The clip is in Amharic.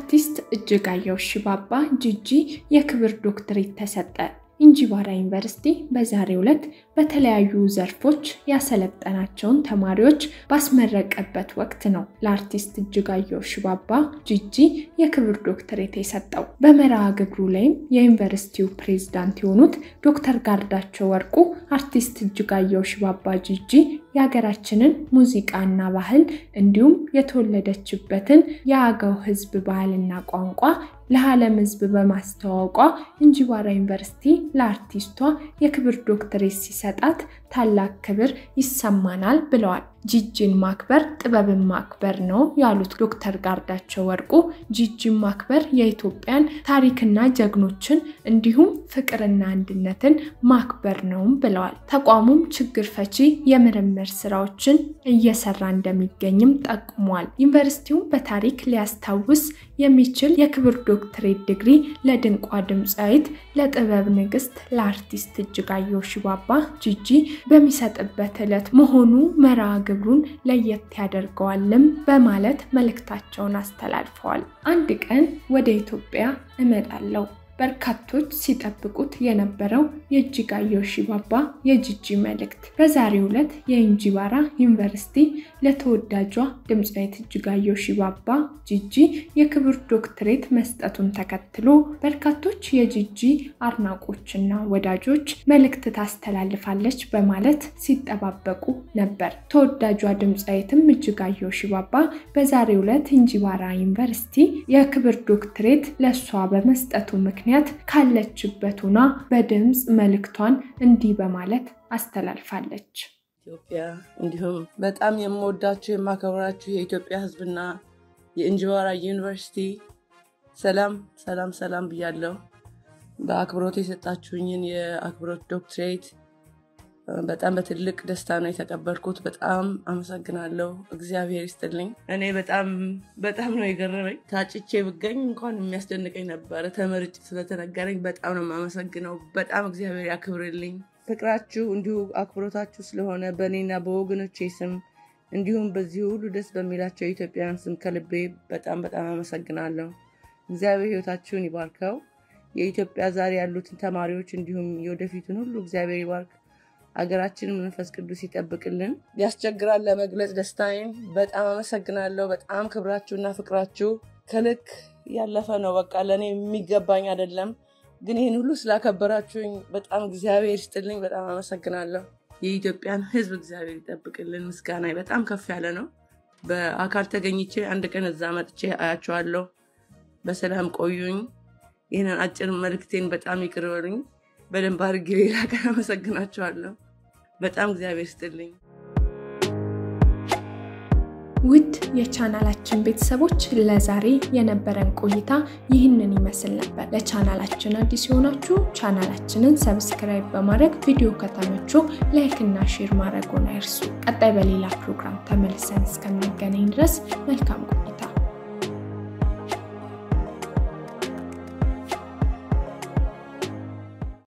ለአርቲስት እጅጋየሁ ሽባባ ጂጂ የክብር ዶክትሬት ተሰጠ። እንጂባራ ዩኒቨርሲቲ በዛሬው ዕለት በተለያዩ ዘርፎች ያሰለጠናቸውን ተማሪዎች ባስመረቀበት ወቅት ነው ለአርቲስት እጅጋየሁ ሽባባ ጂጂ የክብር ዶክትሬት የሰጠው። በመርሃ ግብሩ ላይም የዩኒቨርሲቲው ፕሬዝዳንት የሆኑት ዶክተር ጋርዳቸው ወርቁ አርቲስት እጅጋየሁ ሽባባ ጂጂ የሀገራችንን ሙዚቃና ባህል እንዲሁም የተወለደችበትን የአገው ሕዝብ ባህልና ቋንቋ ለዓለም ሕዝብ በማስተዋወቋ እንጂባራ ዩኒቨርሲቲ ለአርቲስቷ የክብር ዶክትሬት ሲሰጣት ታላቅ ክብር ይሰማናል ብለዋል። ጂጂን ማክበር ጥበብን ማክበር ነው ያሉት ዶክተር ጋርዳቸው ወርቁ ጂጂን ማክበር የኢትዮጵያን ታሪክና ጀግኖችን እንዲሁም ፍቅርና አንድነትን ማክበር ነውም ብለዋል። ተቋሙም ችግር ፈቺ የምርምር ስራዎችን እየሰራ እንደሚገኝም ጠቁሟል። ዩኒቨርሲቲውም በታሪክ ሊያስታውስ የሚችል የክብር ዶክትሬት ዲግሪ ለድንቋ ድምፃዊት ለጥበብ ንግስት ለአርቲስት እጅጋየሁ ሽባባ ጂጂ በሚሰጥበት ዕለት መሆኑ መርሃ ግብሩን ለየት ያደርገዋልም በማለት መልእክታቸውን አስተላልፈዋል። አንድ ቀን ወደ ኢትዮጵያ እመጣለሁ። በርካቶች ሲጠብቁት የነበረው የእጅጋየሁ ሽባባ የጂጂ መልእክት በዛሬው ዕለት የእንጂባራ ዩኒቨርሲቲ ለተወዳጇ ድምፃዊት እጅጋየሁ ሽባባ ጂጂ የክብር ዶክትሬት መስጠቱን ተከትሎ በርካቶች የጂጂ አድናቆችና ወዳጆች መልእክት ታስተላልፋለች በማለት ሲጠባበቁ ነበር። ተወዳጇ ድምፃዊትም እጅጋየሁ ሽባባ በዛሬው ዕለት እንጂባራ ዩኒቨርሲቲ የክብር ዶክትሬት ለእሷ በመስጠቱ ምክንያት ምክንያት ካለችበት ሆና በድምፅ መልእክቷን እንዲህ በማለት አስተላልፋለች። ኢትዮጵያ እንዲሁም በጣም የምወዳችሁ የማከብራችሁ የኢትዮጵያ ሕዝብና የእንጂባራ ዩኒቨርሲቲ ሰላም ሰላም ሰላም ብያለሁ። በአክብሮት የሰጣችሁኝን የአክብሮት ዶክትሬት በጣም በትልቅ ደስታ ነው የተቀበልኩት። በጣም አመሰግናለሁ። እግዚአብሔር ይስጥልኝ። እኔ በጣም በጣም ነው የገረመኝ። ታጭቼ ብገኝ እንኳን የሚያስደንቀኝ ነበረ። ተመርጭ ስለተነገረኝ በጣም ነው የማመሰግነው። በጣም እግዚአብሔር ያክብርልኝ። ፍቅራችሁ እንዲሁ አክብሮታችሁ ስለሆነ በእኔና በወገኖቼ ስም እንዲሁም በዚህ ሁሉ ደስ በሚላቸው የኢትዮጵያውያን ስም ከልቤ በጣም በጣም አመሰግናለሁ። እግዚአብሔር ሕይወታችሁን ይባርከው። የኢትዮጵያ ዛሬ ያሉትን ተማሪዎች እንዲሁም የወደፊቱን ሁሉ እግዚአብሔር ይባርክ። ሀገራችንን መንፈስ ቅዱስ ይጠብቅልን። ያስቸግራል ለመግለጽ ደስታዬን። በጣም አመሰግናለሁ። በጣም ክብራችሁና ፍቅራችሁ ከልክ ያለፈ ነው። በቃ ለእኔ የሚገባኝ አይደለም፣ ግን ይህን ሁሉ ስላከበራችሁኝ በጣም እግዚአብሔር ይስጥልኝ። በጣም አመሰግናለሁ። የኢትዮጵያን ሕዝብ እግዚአብሔር ይጠብቅልን። ምስጋና በጣም ከፍ ያለ ነው። በአካል ተገኝቼ አንድ ቀን እዛ መጥቼ አያቸዋለሁ። በሰላም ቆዩኝ። ይህንን አጭር መልእክቴን በጣም ይቅር በሉኝ። በደንብ አድርጌ ሌላ ቀን አመሰግናቸዋለሁ። በጣም እግዚአብሔር ስጥልኝ። ውድ የቻናላችን ቤተሰቦች ለዛሬ የነበረን ቆይታ ይህንን ይመስል ነበር። ለቻናላችን አዲስ የሆናችሁ ቻናላችንን ሰብስክራይብ በማድረግ ቪዲዮ ከተመቾ ላይክ እና ሼር ማድረጉን አይርሱ። ቀጣይ በሌላ ፕሮግራም ተመልሰን እስከምንገናኝ ድረስ መልካም ቆይታ